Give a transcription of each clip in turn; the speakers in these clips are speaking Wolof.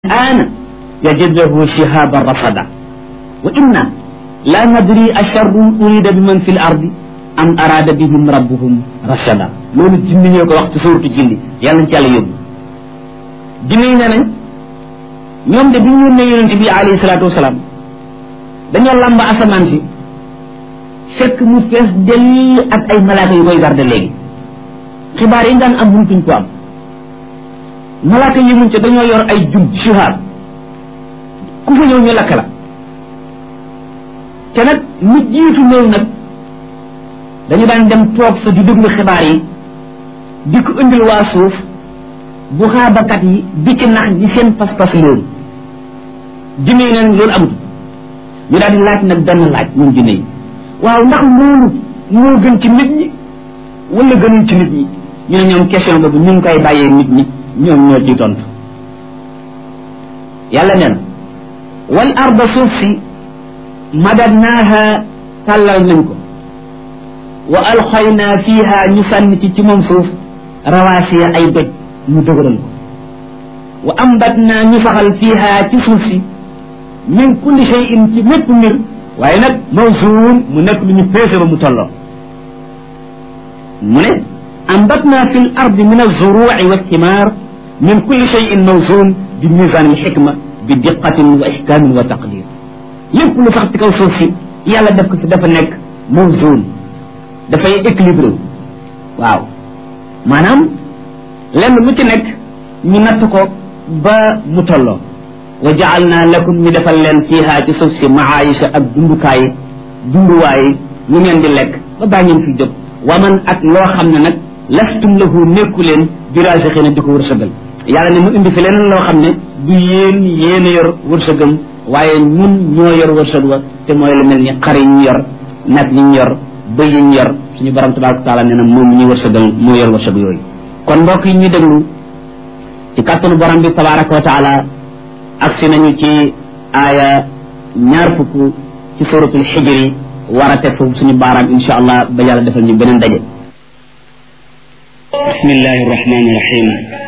الآن يجده شهابا رصدا وإنا لا ندري أشر أريد بمن في الأرض أم أراد بهم ربهم رشدا loolu jinni ñoo ko wax ci suuratu jinni yàlla ci yàlla yóbbu jinni yi ne nañ ñoom de bi ñu yónnee yonente bi alayhi salaatu wasalaam dañoo làmb asamaan si fekk mu fees dell ak ay malaaka yu koy garde léegi xibaar yi daan am mënutuñ ko am malaaka yi muñ ca dañoo yor ay jum shuhaab ku fa ñëw ñu lakk la te nag mu jiitu loolu nag dañu daan dem toog fa di déglu xibaar yi di ko indil waa suuf bu xaabakat yi di ci nax di seen pas-pas loolu jinne yi neen loolu amut ñu daal di laaj nag benn laaj ñun jinne yi waaw ndax loolu moo gën ci nit ñi wala gënul ci nit ñi ñu ne ñoom question boobu ñu ngi koy bàyyee nit ñi ñoom ñoo ciy tontu yàlla neen wal arda suuf si madadnaaha tàllal nañ ko wa alxaynaa fiiha ñu sànni ci ci moom suuf rawaasiya ay doj ñu dëgëral ko wa ambatnaa ñu saxal fiiha ci suuf si min kulli shay'in ci mépp mbir waaye nag mawsuun mu nekk lu ñu peese ba mu tolloo mu ne ambatnaa fi l ardi min alzuruuci walthimar min kulli shay'in mawsuun bi misaan alxikma bi diqatin wa ihkaamin wa taqdir lépp lu sax ci kaw suuf si yàlla def ko si dafa nekk mawsuun dafay équilibré waaw maanaam lenn lu ci nekk ñu natt ko ba mu tolloo wa jaalna lakum ñu defal leen fiiha ci suuf si maayisha ak dundukaay dunduwaay lu ngeen di lekk ba baa ngeen fi jóg waman ak loo xam ne nag lastum lahu nekku leen birage xëy na di ko wërsëgal yàlla ne mu indi fi leneen loo xam ne du yéen yéen a yor wërsëgam waaye ñun ñoo yor wërsëg wa te mooy lu mel ni xar yi ñu yor nag yi ñu yor bëy yi ñu yor suñu borom tabaraka taala nee na moom ñuy wërsëgal moo yor wërsëg yooyu kon mbokk yi ñu déglu ci kàttanu borom bi tabaraka wa taala agsi nañu ci aaya ñaar fukk ci suratul xijri war a teg foofu suñu baaraam insha allah ba yàlla defal ñu beneen daje bismillahi rahmaani rahim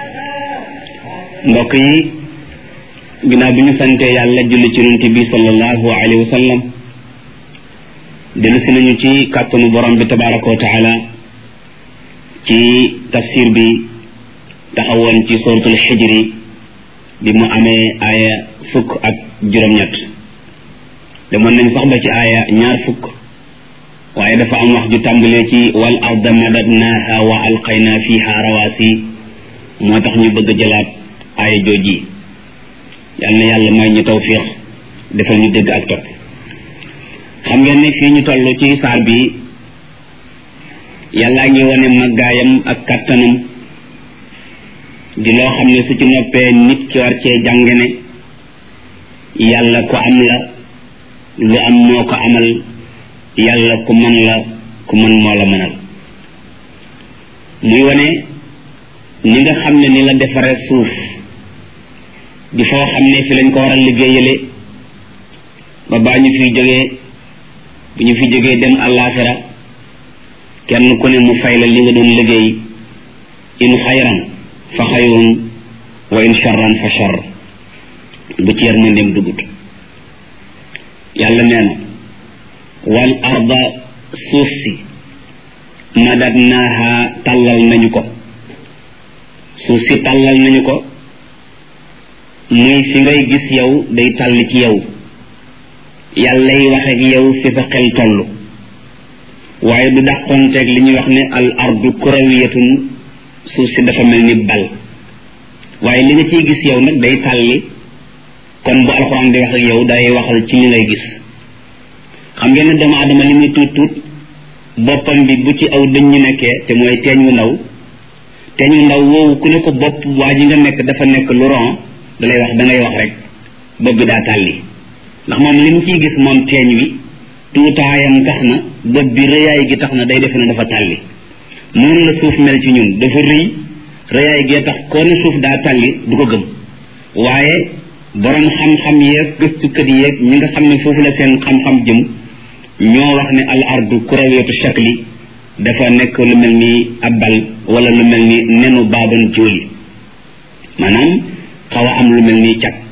mbokk yi ginnaaw bi ñu sante yàlla julli ci yonent bi sallallahu alayhi wa sallam dellu si nañu ci kàttanu borom bi tabaraka wa taala ci tafsir bi taxawoon ci suratul xijri bi mu amee aaya fukk ak juróom-ñett demoon nañ sax ba ci aaya ñaar fukk waaye dafa am wax ju tàmbalee ci wal arda madadnaaha wa alqayna fiha rawaasi moo tax ñu bëgg a jëlaat aaya jooji yal na yàlla may ñu tawfiix defal ñu dégg ak topp xam ngeen ne fii ñu toll ci saar bi yàllaa ngi wane màggaayam ak kàttanam di loo xam ne su ci noppee nit ki war cee jàng ne yàlla ku am la lu am moo ko amal yàlla ku man la ku man moo la mënal muy wane ni nga xam ne ni la defare suuf di foo xam ne fi lañ ko war a liggéeyale ba baa ñu fiy jógee bu ñu fi jógee dem àllaaxira kenn ku ne mu fay la li nga doon liggéey in xayran fa xayrun wa in charran fa charr bu ci yar mandem dugut yàlla nee na wal arda suuf si madadnaaha tàllal nañu ko suuf si tàllal nañu ko muy fi ngay gis yow day tàll ci yow yàllay wax ak yow fi sa xel toll waaye du dàqonteeg li ñuy wax ne al ardu kurawiyatun suuf si dafa mel ni bal waaye li nga ciy gis yow nag day tàlli kon bu alxuraan di wax ak yow day waxal ci li ngay gis xam ngeen ne doomu aadama li muy tuut tuut boppam bi bu ci aw dëñ ñu nekkee te mooy teeñ wu ndaw teeñ wu ndaw woowu ku ne ko bopp waa ji nga nekk dafa nekk lu ron da lay wax da ngay wax rek bopp bi daa tàlli ndax moom li mu ciy gis moom teeñ wi tuutaayam tax na bopp bi rëyaay gi tax na day defe ne dafa tàlli noonu la suuf mel ci ñun dafa rëy rëyaay gee tax koo ne suuf daa tàlli du ko gëm waaye borom xam-xam yeeg gëstukat yeeg ñi nga xam ne foofu la seen xam-xam jëm ñoo wax ne al ardu kurawiyatu shakli dafa nekk lu mel ni ab bal wala lu mel ni nenu baaban jóoli maanaam xaw a am lu mel ni cat